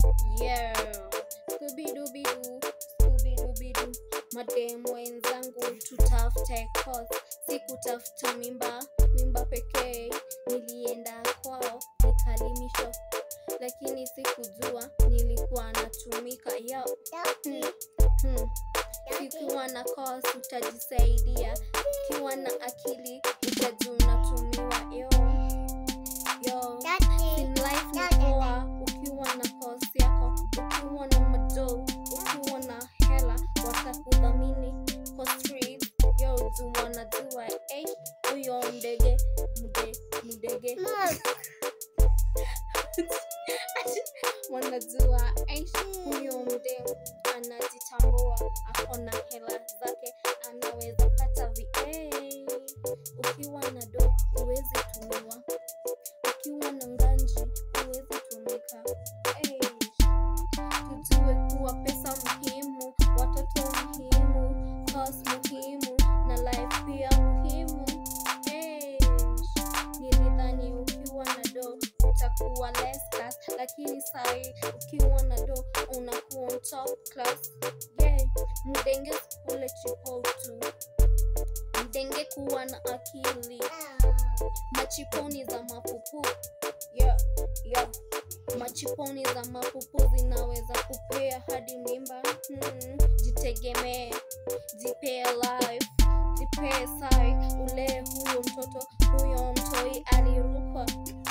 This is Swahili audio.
Yeah. Scooby-Dooby-Doo, Scooby-Dooby-Doo. Mademu wenzangu tutafute cause si kutafuta mimba mimba pekee nilienda kwao nikalimishwa lakini sikujua nilikuwa natumika yo hmm. Hmm. Ukiwa na cause utajisaidia, ukiwa na akili utajua unatumiwa. Yo, yo. In life ni poa ukiwa na cause yako, ukiwa na mado, ukiwa na hela watakudhamini kwa street. Yo, do wanajua eh, huyo mdege mde mdege wanajua eh, huyo mdemu anajitambua, akona hela zake, anaweza pata VA. Ukiwa na do huwezi tumiwa, ukiwa na nganji huwezi tumika. Hey. Tujue kuwa pesa muhimu, watoto muhimu, cause muhimu na life pia muhimu. Hey. Nilidhani ukiwa na do utakuwa less class, lakini sai ukiwa na do unakuwa on top class. Yeah. Mdenge kule chipo tu, mdenge kuwa na akili, machiponi za mapupu yeah, yeah. Machiponi za mapupu zinaweza kupea hadi mimba. Hmm. Jitegemee, jipee life, jipee sai, ule huyo mtoto huyo mtoi alirukwa